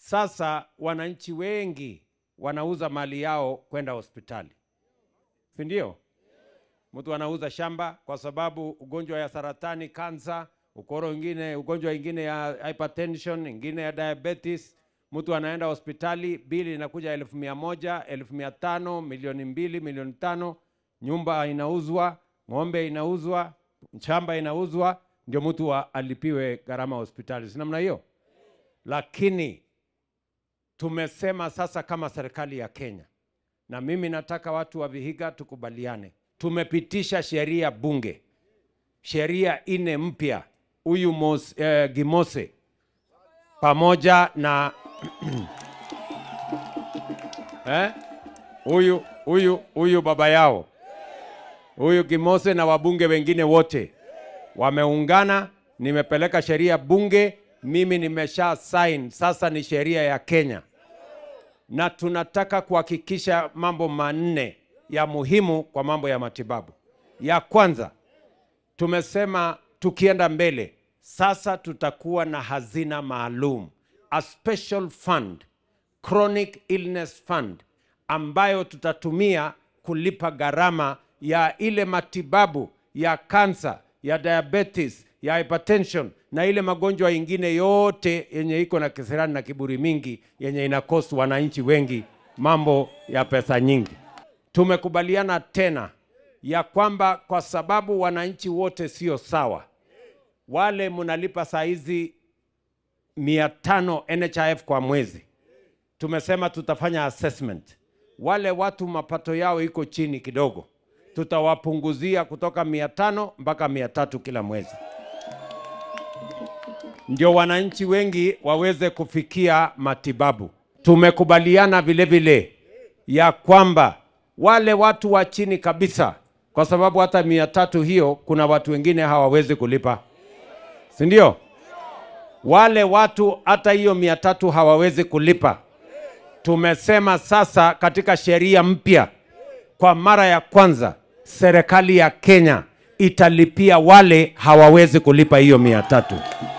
Sasa wananchi wengi wanauza mali yao kwenda hospitali, si ndio? Mtu anauza shamba kwa sababu ugonjwa ya saratani, kansa, ukoro ingine, ugonjwa ingine ya hypertension, ingine ya diabetes. Mtu anaenda hospitali, bili inakuja elfu mia moja, elfu mia tano, milioni mbili, milioni tano. Nyumba inauzwa, ng'ombe inauzwa, shamba inauzwa, ndio mtu wa- alipiwe gharama ya hospitali, si namna hiyo? Lakini tumesema sasa kama serikali ya Kenya, na mimi nataka watu wa Vihiga tukubaliane, tumepitisha sheria bunge, sheria ine mpya, huyu Mos- eh, Gimose pamoja na eh, huyu huyu huyu baba yao huyu Gimose na wabunge wengine wote wameungana, nimepeleka sheria bunge, mimi nimesha sign, sasa ni sheria ya Kenya, na tunataka kuhakikisha mambo manne ya muhimu kwa mambo ya matibabu. Ya kwanza, tumesema tukienda mbele sasa tutakuwa na hazina maalum, a special fund, chronic illness fund, ambayo tutatumia kulipa gharama ya ile matibabu ya kansa, ya diabetes, ya hypertension na ile magonjwa ingine yote yenye iko na kisirani na kiburi mingi yenye inakosu wananchi wengi mambo ya pesa nyingi. Tumekubaliana tena ya kwamba kwa sababu wananchi wote sio sawa, wale mnalipa saa hizi mia tano NHIF kwa mwezi, tumesema tutafanya assessment. Wale watu mapato yao iko chini kidogo, tutawapunguzia kutoka mia tano mpaka mia tatu kila mwezi, ndio wananchi wengi waweze kufikia matibabu. Tumekubaliana vile vile ya kwamba wale watu wa chini kabisa, kwa sababu hata mia tatu hiyo kuna watu wengine hawawezi kulipa, si ndio? Wale watu hata hiyo mia tatu hawawezi kulipa. Tumesema sasa katika sheria mpya, kwa mara ya kwanza serikali ya Kenya italipia wale hawawezi kulipa hiyo mia tatu.